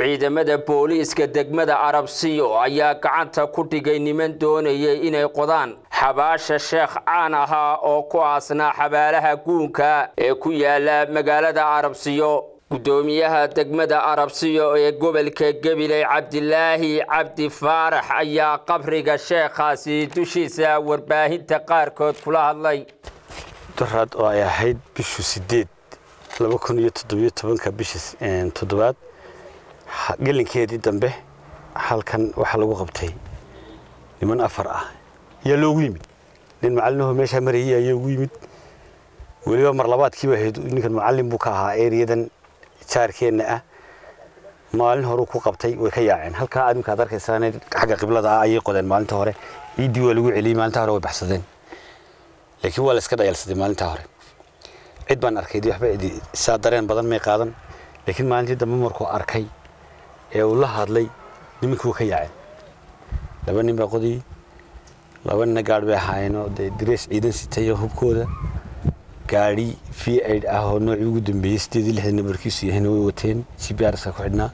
ciidamada booliiska degmada arabsiyo ayaa gacanta ku dhigay niman doonayay inay qodaan xabaasha sheekh caan ahaa oo ku aasnaa xabaalaha guunka ee ku yaala magaalada arabsiyo gudoomiyaha degmada arabsiyo ee gobolka gabiley cabdilaahi cabdi faarax ayaa qabriga sheekhaasi dushiisa warbaahinta qaarkood kula hadlay daraad oo ay ahayd bishu sideed laba kun iyo toddobiyo tobanka bisha toddobaad gelinkeedii dambe halkan waxaa lagu qabtay niman afar ah ayaa loogu yimid nin macalinaho meeshaa marayay ayaa ugu yimid weliba mar labaadkiiba ahayd ninkan macallin buu ka ahaa ereyadan jaarkeenna ah maalin horeu ku qabtay way ka yaaceen halkaa adimka ad arkaysaan xagga qiblada ah ayay qodeen maalinta hore ciiddii waa lagu celiyey maalinta hore way baxsadeen laakiin waa la iska dhayalsaday maalinta hore cid baan arkay waxba saa dareen badan may qaadan laakiin maalintii dambe markuu arkay ee uu la hadlay nimankii wuu ka yaaceen laba nin baa qodayey laba nina gaadh bay ahaayeenoo dee darees ciidan sitayo hubkooda gaadhi v aid ah oo noocii ugu dambeeyey sideed iyo lixdan nabarkiisu yahayna way wateen g b rska ku xidhnaa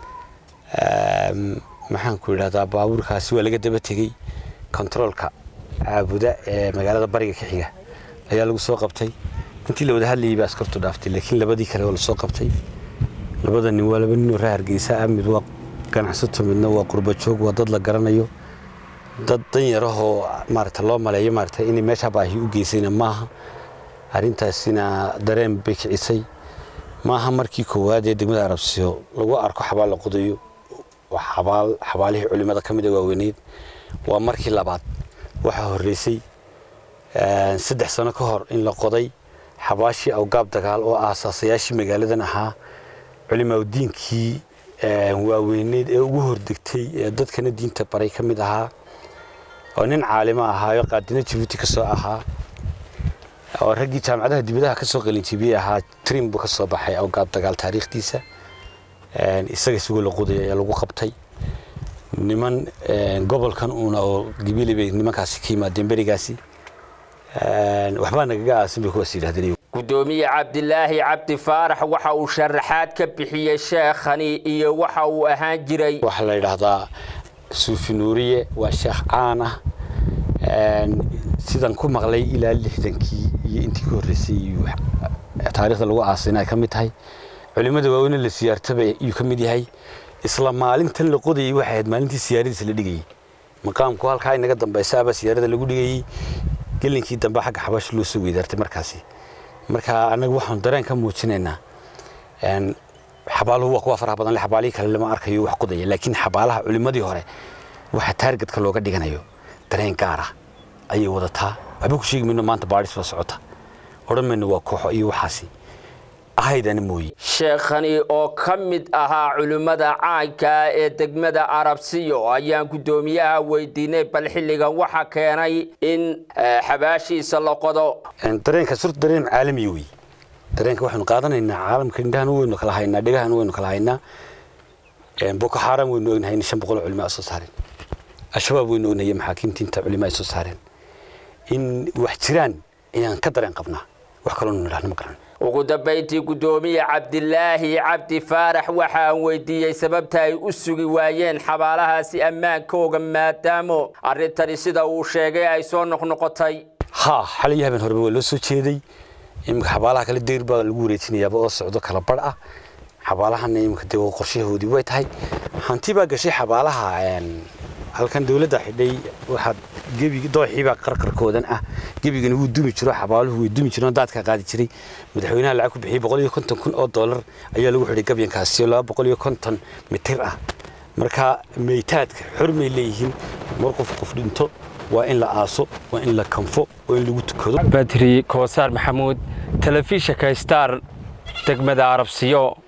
maxaan ku idhahdaa baabuurkaasi waa laga daba tegey kontaroolka caabuda ee magaalada bariga ka xiga ayaa lagu soo qabtay intii la wada hadlayay baa askartu dhaaftay laakiin labadii kale waa lasoo qabtay labada nin waa laba ninoo reer hargeysa ah mid waa ganacsato midna waa qurba joog waa dad la garanayo dad danyarahoo maarata loo maleeyo maarata inay meeshaa baahi u geysayna maaha arrintaasina dareen bay kicisay maaha markii koowaad ee degmada arabsiyo lagu arko xabaal la qodayo xabaal xabaalihii culimada ka mid a waaweyneyd waa markii labaad waxaa horreysay saddex sano ka hor in la qoday xabaashii awgaab dagaal oo aasaasayaashii magaaladan ahaa culimaadiinkii waaweyneyd ee ugu hordegtay ee dadkana diinta baray ka mid ahaa oo nin caalimo ahaayo qaadina jabuuti ka soo ahaa oo raggii jaamacadaha dibadaha ka soo qalinjibiyey ahaa trim buu ka soo baxay awgaab dagaal taariikhdiisa isaga isagoo la qodaya ayaa lagu qabtay niman gobolkan uuna oo gibili bay nimankaasi ka yimaadeen berigaasi waxbaa nagaga aasin bay kuwaas yidhahdeen gudoomiye cabdilaahi cabdi faarax waxa uu sharaxaad ka bixiyey sheekhani iyo waxa uu ahaan jiray waxaa la yidhaahdaa suufi nuuriye waa sheekh caan ah sidan ku maqlay ilaa lixdankii iyo intii ka horreysay taarikhda lagu aasina ay ka mid tahay culimmada waaweyne la siyaartaba iyuu ka mid yahay isla maalintan la qodayay waxay ahayd maalintii siyaaradiisa la dhigayey maqaamku halkaa inaga dambaysa abaa siyaarada lagu dhigayey gelinkii dambe xagga xabaasha loo soo weydaartay markaasi marka annaga waxaan dareen ka muujinaynaa xabaaluhu waa kuwa faraha badan le xabaalihii kale lama arkayo wax qodaya laakiin xabaalaha culimmadii hore waxa taargetka looga dhiganayo dareen gaara ayay wadataa waxba ku sheegi mayno maanta baadhis baa socota odhan mayno waa kooxo iyo waxaasi ahaydana mooye sheekhani oo ka mid ahaa culimmada caanka ee degmada arabsiyo ayaan guddoomiyaha weydiinay bal xilligan waxa keenay in xabaashiisa la qodo dareenkaas horta dareen caalamiya wey dareenka waxaynu qaadanaynaa caalamka indhahan waynu kala haynaa dhegahan waynu kala haynaa boko xaram waynu ognahay in shan boqol oo culimo ay soo saareen al-shabaab waynu ognahay maxaakiimta inta culimo ay soo saareen in wax jiraan ayaan ka dareen qabnaa wax kaloo nu idhahno ma garan ugu dambayntii guddoomiye cabdilaahi cabdi faarax waxa aan weydiiyey sababta ay u sugi waayeen xabaalahaasi ammaankooga maadaamo arrintani sida uu sheegay ay soo noqnoqotay ha xalay habeen horeba waa loo soo jeeday iminka xabaalaha kale deyr baa lagu wareejinayaaba oo socdo kala badh ah xabaalahana iminka dee qorshahoodii way tahay hanti baa gashay xabaalaha halkan dowladda xidhay waxaa gebi dooxiibaa qarqarkoodan ah gebigana wuu dumi jiro xabaaluhu way dumi jireen daadka qaadi jiray madaxweynaha lacag ku bixiyey boqol iyo konton kun oo dollar ayaa lagu xidhay gabyankaasi oo laba boqol iyo konton mitir ah marka meytaadka xormay leeyihiin mar qof qof dhinto waa in la aaso waa in la kanfo waa in lagu tukado badri koosaar maxamuud telefishinka star degmada arabsiyo